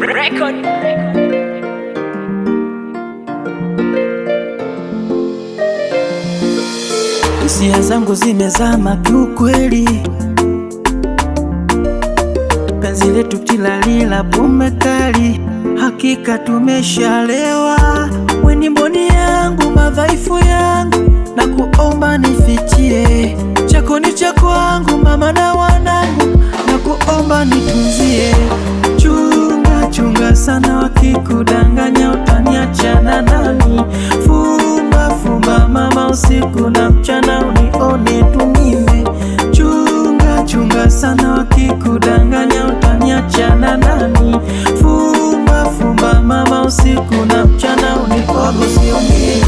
record. Hisia zangu zimezama kiukweli, penzi letu tilalila pume kali, hakika tumeshalewa. Weni mboni yangu, madhaifu yangu, na kuomba nifichie, chako ni cha kwangu, mama na wanangu, na kuomba nitunzie. Chunga chunga sana, wakikudanganya utaniachana nani? Fumba fumba mama, usiku na mchana unione tu mimi. Chunga chunga sana, wakikudanganya utaniachana nani? Fumba fumba mama, usiku na mchana unione siongei,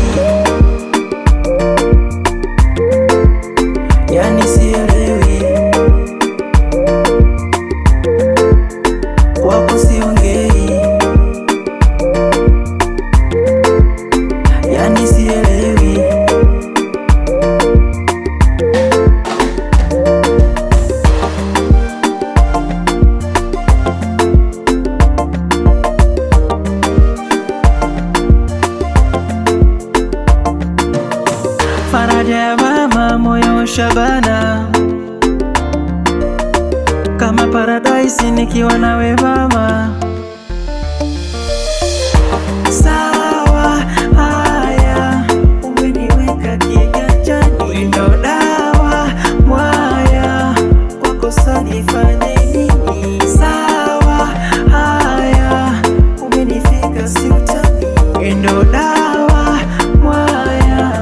yani sielewi kwako siongei, yani sielewi. Faraja ya mama, moyo shabana kama paradise nikiwa nawe mama. Sawa, haya, umeniweka kiganjani, ndo dawa mwaya, wakosa nifanye nini? Sawa, haya, umenifika siutani, ndo dawa mwaya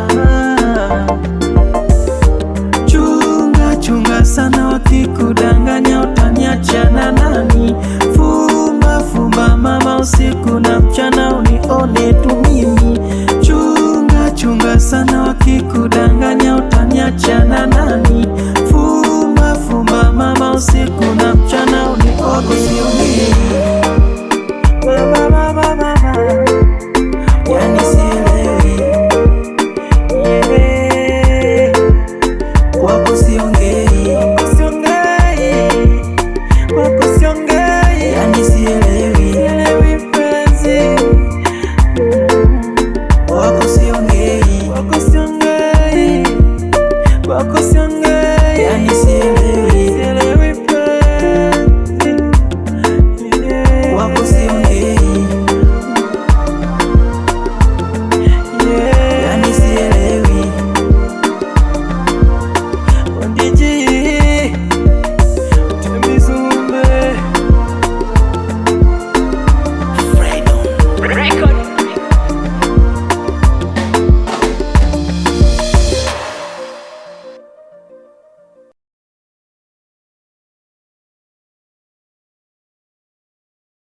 Chunga chunga sana, wakikudanganya utaniachana nani? Fumba fumba mama, usiku na mchana unione tu mimi. Chunga chunga sana, wakikudanganya utaniachana nani? Fumba fumba mama, usiku na mchana unione siongei. Mama, mama, mama, yani sielewi yeah. Kwako siongei, siongei, kwako siongei, yani sielewi, sielewi mpenzi. Kwako siongei, kwako siongei, kwako siongei, yani